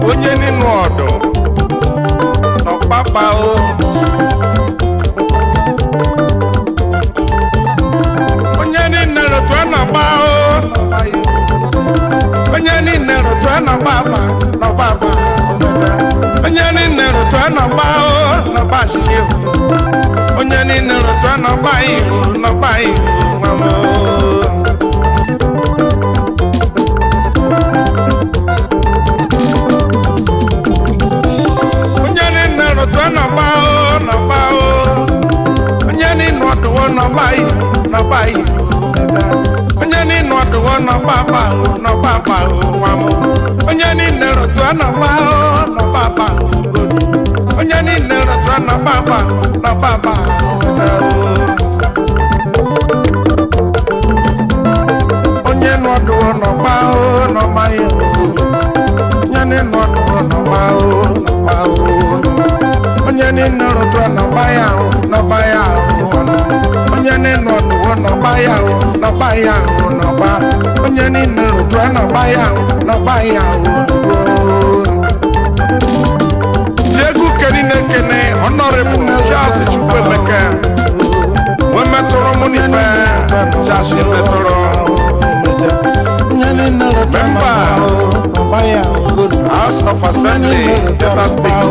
onye nínú ọdụ n'ọkpakpa o onye niile rụtụ a na-agba o onye niile rụtụ a na-agba agba n'ọgba agba onye niile rụtụ a na-agba o n'ọgba ashiri o onye niile rụtụ a na-agba ihu n'ọgba ihu nwa m o onye niile rụtụ n'ọgba o n'ọgba o onye niile ọdụwo n'ọgba ihu n'ọgba ihu onye niile ọdụwo n'ọgba agba o n'ọgba agba o nwa m onye niile rụtụ n'ọgba o n'ọgba agba o onye niile rụtụ n'ọgba agba o n'ọgba agba o onye nọdụwo n'ọgba o n'ọgba ihu onye niile ọdụwo n'ọgba o n'ọgba o onye niile rụtụ n'ọgba ya o n'ọgba ya o onye niile ọdụwo n'ọgba ya o n'ọgba ya o n'ọgba onye niile rụtụ n'ọgba ya o n'ọgba ya o egwu keri na-ekene honorable Charles Chukwuemeka wee metụrụ mụ n'ife Charles metụrụ memba House of Assembly Delta State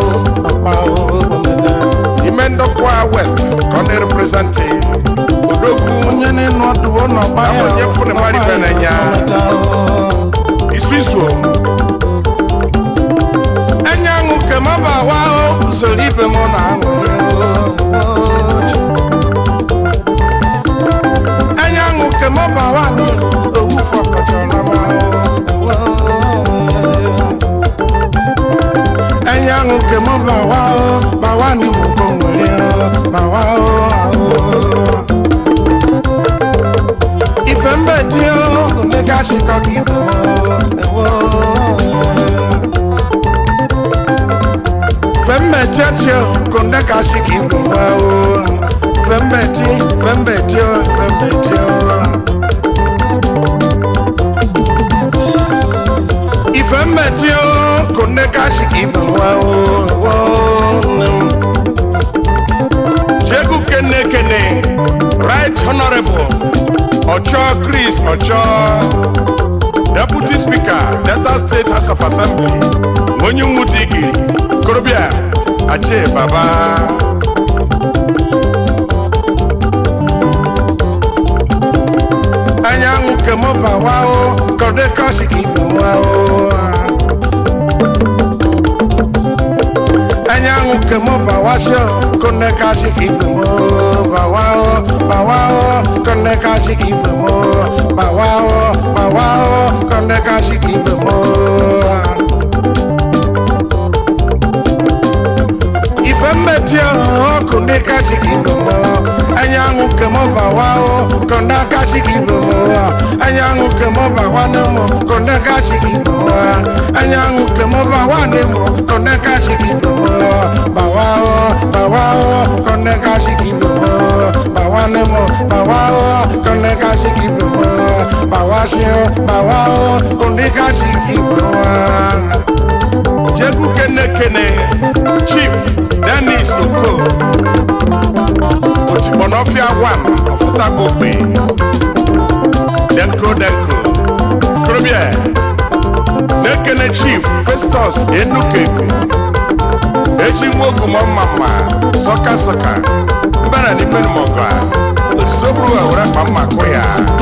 ime ndokwa West ka ọ na-representi odogwu onye fụrụ mmadụ ibe na-enya isu isu enye aṅụ ke m bụ awa o usoro ibe m na aṅụ enye aṅụ ke m bụ awa ni owu fọkọchara m enye aṅụ ke m bụ awa o bawa ni mo ko nwere o bawa o ife mbe di o ndị ga-achịkọ ka ibe o fembechi konde kashi ki gwa o fembechi fembechi o fembechi o ifembechi o konde kashi ki gwa o jegu kene kene right honorable ocho chris ocho deputy speaker delta state house of assembly onye nwudigiri korobịa ache baba anyanwụ kemọbawa o kọdekọshikibụwa o anyanwụ kemọbawa sio kọdekọshikibụwa bawa o bawa o kọdekọshikibụwa bawa o bawa o kọdekọshikibụwa ife mmechi ọkụ ndị kashi gị bụmọ anyanwụ kemọba wa o kọnda kashi gị bụmọ anyanwụ kemọba wa n'ụmụ kọnda kashi gị bụmọ anyanwụ kemọba wa n'ụmụ kọnda kashi gị bụmọ bawa o bawa o kọnda kashi gị bụmọ bawa n'ụmụ bawa o kọnda kashi gị bụmọ bawa shi o bawa o kọnda kashi gị bụmọ jegu kene kene chief dennis oko otigbọnọfịa wan ọfụtagogbe denko denko krobia na-ekene chief festus enukeko eji nwokomọmama sọka sọka mbara n'imenumọgọ osoburu were kpa mma kụ ya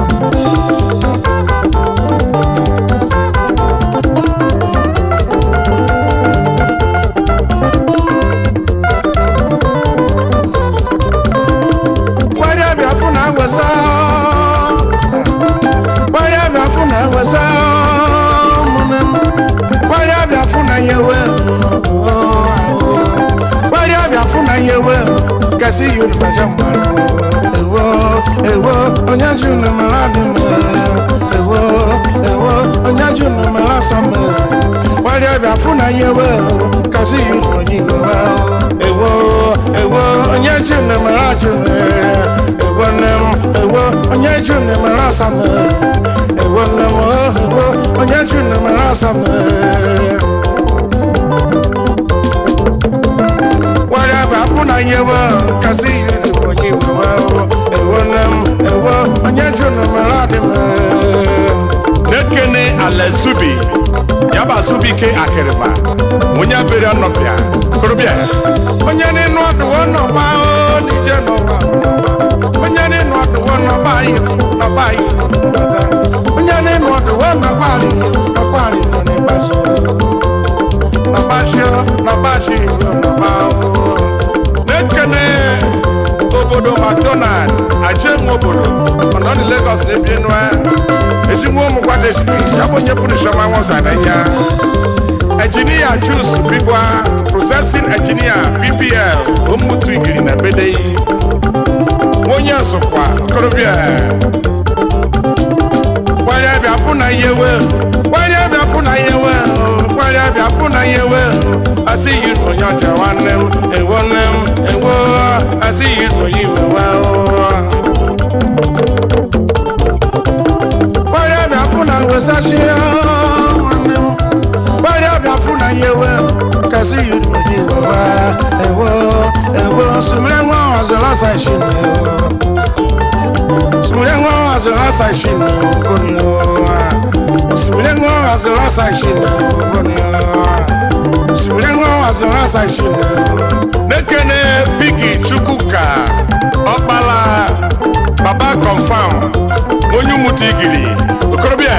gbarịa bịa fụ na wesa gbarịa bịa fụ na wesa gbarịa bịa fụ na yewe gbarịa bịa fụ na yewe gasị yoruba jamba ewo ewo onye junu mara dị m ewo ewo onye junu mara sam gbarịa bịa fụ na yewe gasị yoruba jigowa ewo ewo onye junu mara junu ewo nem ewo onye junu mara sam ewo nem ewo onye junu mara sam Azubike Akịrịba onye abịrị ọnọbịa korobịa onye n'ịnụ ọdụwọ nọba o n'ije n'ụwa onye n'ịnụ ọdụwọ nọba anyị nọba anyị onye n'ịnụ ọdụwọ nọba anyị nọba anyị nọ n'ịgbaso nọbashio nọbashi nọba o na-ekene obodo macdonald ajenwe obodo mana ọ dị Lagos na-ebi enu ezigbo ụmụkwadeshiri ya bụ onye funishọma nwọsa na ya engineer Juice Bigwa processing engineer PPL Omutu Igiri na Bedeyi onye Nsụkwa okorobịa kwanye bịa fụ na ihe we kwanye bịa fụ na ihe we kwanye bịa fụ na ihe we asị yi onye ọja nwanne m ewo nne m ewo asị yi onye iwe we kwanye bịa fụ na wesachi ya nwanne m gbari ọbịa fụ na ihe ewe kasị yi onye iwe we ewo ewo sumire nwa ọzọrọ sashi na ewo sumire nwa ọzọrọ sashi na ewo sumire nwa ọzọrọ sashi na ewo sumire nwa ọzọrọ sashi na ewo nekene bigi chukwuka ọkpala baba confam onye umutu igiri okorobịa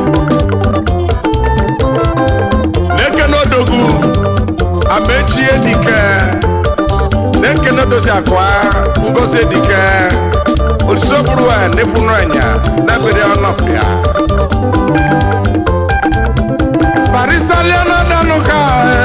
na-ekene odogwu amechie dike na-ekene dozi akwa ngozi dike osisoburu a nefunu anya n'ebere ọnọpịa parisaliana danuka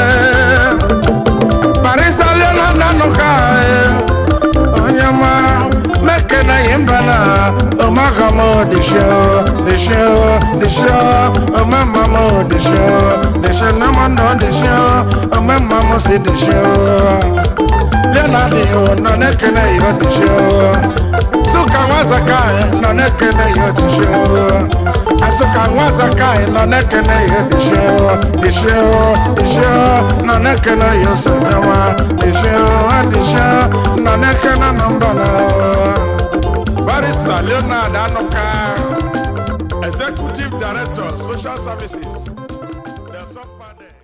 parisaliana danuka onye ma mekene yimbana omagamo disho disho disho omamamo disho disho namando disho omamamo si disho lenadio nọ nekene yo disho suka nwazaka nọ nekene yo disho asuka nwazaka nọ nekene yo disho disho disho nọ nekene yo sonyewa disho disho nọ nekene nọmbana barista leonard anuka executive director social services the sub